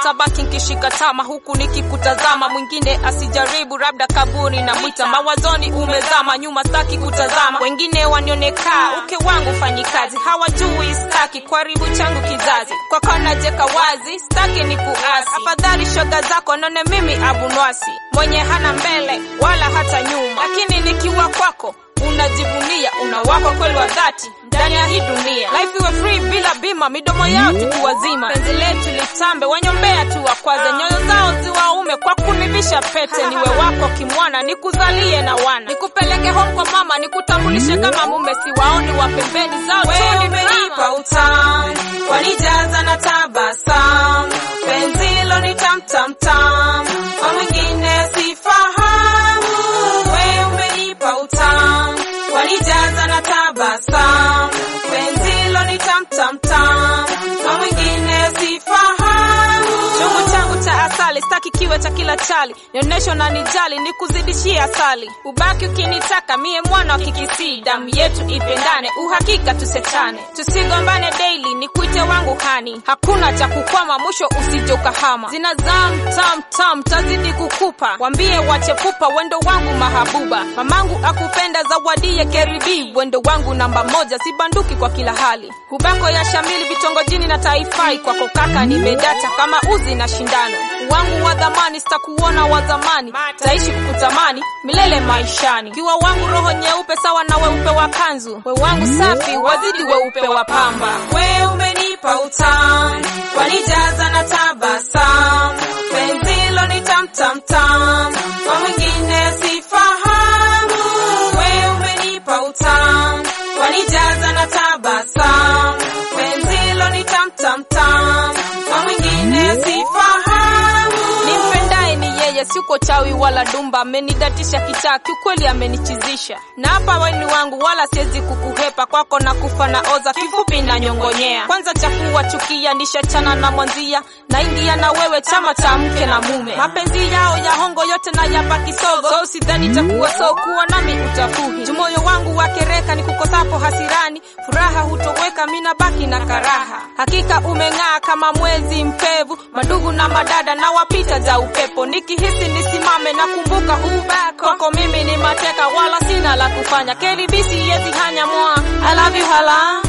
tabaki nkishika tama huku nikikutazama, mwingine asijaribu, labda kaburi na mwita mawazoni, umezama nyuma, staki kutazama wengine wanionekaa, uke wangu fanyi kazi, hawajui staki kwaribu changu kizazi, kwako najeka wazi, staki ni kuasi, afadhali shoga zako none mimi abunwasi, mwenye hana mbele wala hata nyuma, lakini nikiwa kwako unajivunia una wako kweli wa dhati ndani ya hii dunia. Life iwe free bila bima, midomo yao tuku wazima, penzi letu litambe, wanyombea tu wakwaze, nyoyo zao ziwaume kwa kunivisha pete, niwe wako kimwana, nikuzalie na wana, nikupeleke home kwa mama, nikutambulishe kama mume, siwaoni wa pembeni zao tu umenipa utamu, wanijaza na tabasamu, penzi hilo ni tamtamtam, kwa mwingine sifahamu. We umenipa utamu, wanijaza na tabasamu, penzi hilo ni tamtamtam, kwa mwingine sifahamu. chungu changu cha asali staki kiwe cha kila chali nionyesho na nijali nikuzidishie asali ubaki ukinitaka mie mwana wa kikisii damu yetu ipendane uhakika tusetane tusigombane daily nikuite wangu hani hakuna cha kukwama mwisho usije ukahama zina zam tam tam tazidi kukupa wambie wachepupa wendo wangu mahabuba mamangu akupenda zawadie keribi wendo wangu namba moja sibanduki kwa kila hali hubako ya shamili vitongojini na taifai kwako kaka nimedata kama uzi na shindano wangu wa dhamani sitakuona wa zamani taishi kukutamani milele maishani kiwa wangu roho nyeupe sawa na weupe wa kanzu we wangu safi wazidi weupe wa pamba we umenipa utamu, wanijaza na tabasamu, penzi hilo ni tamtamtam, kwa mwingine sifahamu. We umenipa utamu, wanijaza na tabasamu, penzi hilo ni tamtamtam, kwa mwingine sifahamu. nimpendaye ni yeye siuko chawi wala dumba amenidatisha kichaa kiukweli amenichizisha na hapa weni wangu wala siwezi kukuhepa kwako na kufa na oza kifupi na nyongonyea kwanza chakuwa chukia nishachana na mwanzia na ingia na wewe chama cha mke na mume mapenzi yao ya hongo yote na yapa kisogo so sidhani chakuwa so kuwa nami utafuhi jumoyo wangu wakereka ni kukosapo hasirani furaha hutoweka mina baki na karaha hakika umeng'aa kama mwezi mpevu madugu na madada na wapita za upepo nikihisi nisimame na kumbuka hubako kwako mimi ni mateka wala sina la kufanya kelibisi yezi hanya mwa I love you hala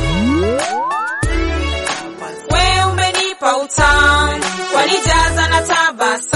we umenipa utamu, wanijaza na tabasamu